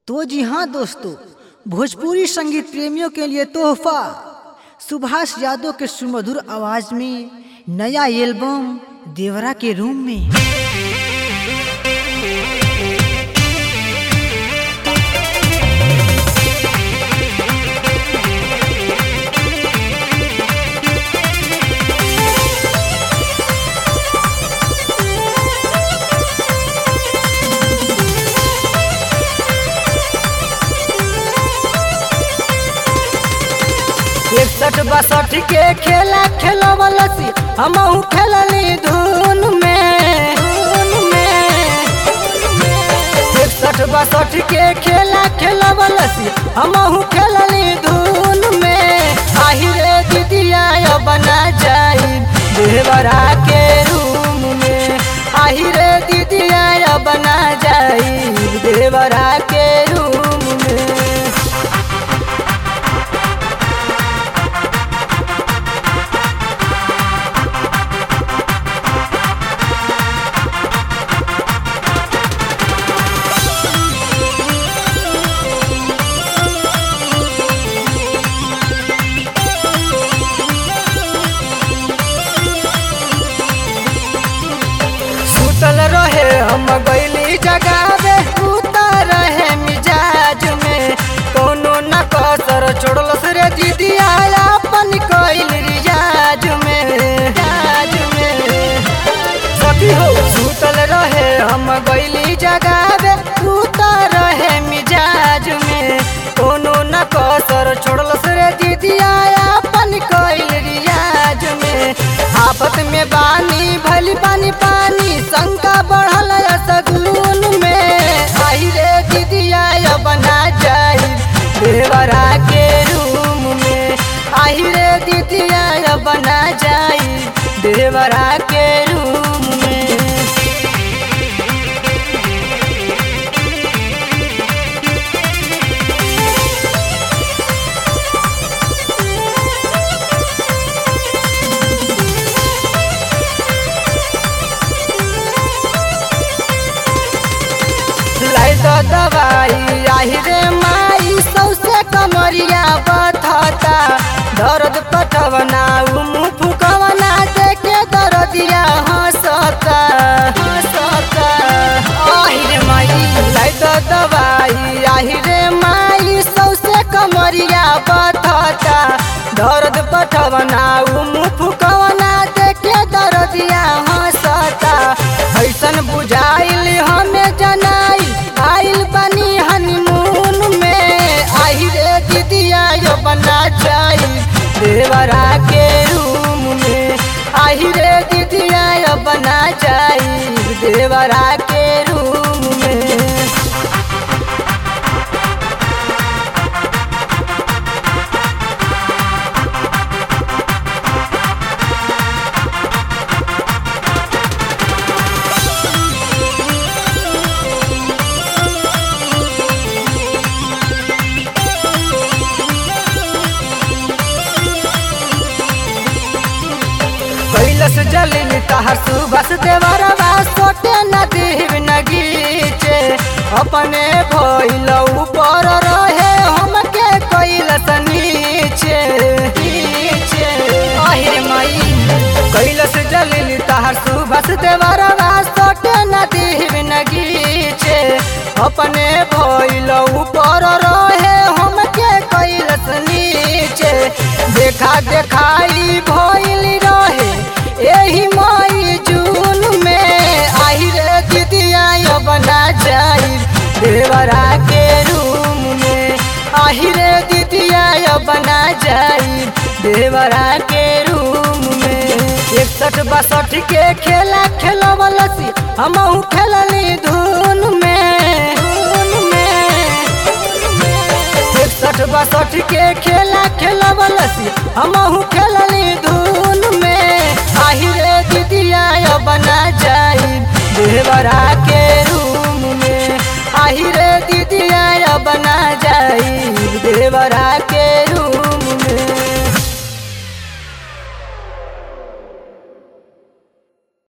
तो जी हाँ दोस्तों भोजपुरी संगीत प्रेमियों के लिए तोहफा सुभाष यादव के सुमधुर आवाज में नया एल्बम देवरा के रूम में इकसठ बासठ के खेला खेलवलसी हमहू खेलनी धुन में धुन में इकसठ बासठ के खेला खेलवलसी हमहू खेलनी धुन में आही रे दीदिया बना जाई देवरा के रूम में आही रे दीदिया बना जाई देवरा के रूम में सुतल रहे हम गईली जगावे उतर रहे मिजाज में कोनो न कसर छोड़लस रे दीदी आया अपन कइल रियाज में रियाज में सखी हो सुतल रहे हम गईली जगावे उतर रहे मिजाज में कोनो न कसर छोड़लस रे दीदी आया अपन कइल रियाज में आफत में बानी भली पानी पानी शंका बढ़ल सगुन में आई रे दीदिया बना जाई देवरा के रूम में आई रे दीदिया बना जाई देवरा के रूम में लाई तो दवाई आही रे माई सौसे कमरिया बथता दर्द पटवना मुँह फुकवना देखे दर्दिया हंसता हंसता आही रे माई लाई तो दवाई आही रे माई सौसे कमरिया बथता दर्द पटवना मुँह फुकवना देखे दर्दिया हंसता ऐसन बुझाइल हमें जनाई आइल बनी हनीमून में आई रे दीदिया यो बना जाई देवरा के रूम में आई रे दीदिया यो बना जाई देवरा के रूम में कैलस जलिन तहर सुबस देवरवा सोटे नदी नगीचे अपने भइल ऊपर रहे हमके कैलस नीचे नीचे আহিर मई कैलस जलिन तहर सुबस देवरवा सोटे नदी नगीचे अपने भइल ऊपर रहे हमके कैलस नीचे देखा देखाई भइल रहे एही मई जून में आई रे दीदिया बना जाई देवरा के रूम में आई रे दीदिया बना जाई देवरा के रूम में इकसठ बासठ के खेला खेलवलसी हमहू खेलनी धुन में धुन में इकसठ बासठ के खेला खेलवलसी हमहू खेलनी धुन में आही रे दीदिया बना जाई